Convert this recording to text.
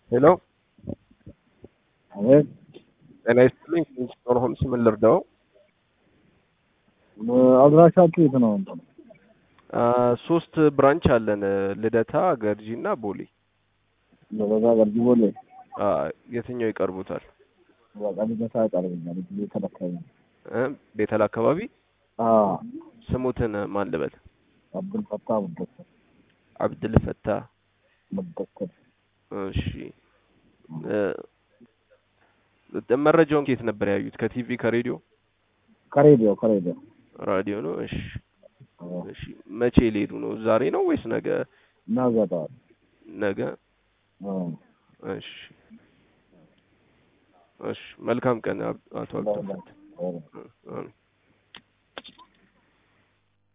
ሄሎ አቤት ጤና ይስጥልኝ። ኪንግስቶን ሆምስ ምን ልርዳው? አድራሻችሁ የት ነው? እንትን አ፣ ሶስት ብራንች አለን ልደታ፣ ገርጂ እና ቦሌ። በዛ ገርጂ ቦሌ አ፣ የትኛው ይቀርቡታል? በቃ ልደታ ያቀርብኛል ጊዜ ተለካኝ እ ቤተል አካባቢ አዎ ስሙትን ማን ልበል? አብዱል ፈታ ሙደሰር አብድል ፈታ። ሙደሰር እሺ እ፣ መረጃውን ከየት ነበር ያዩት? ከቲቪ ከሬዲዮ? ከሬዲዮ ከሬዲዮ ራዲዮ ነው። እሺ አዎ። እሺ መቼ ሊሄዱ ነው? ዛሬ ነው ወይስ ነገ? ነገ ጠዋት ነገ። አዎ እሺ እሺ። መልካም ቀን አብ- አቶ አብዱል ፈታ። አዎ እ፣ አሜን።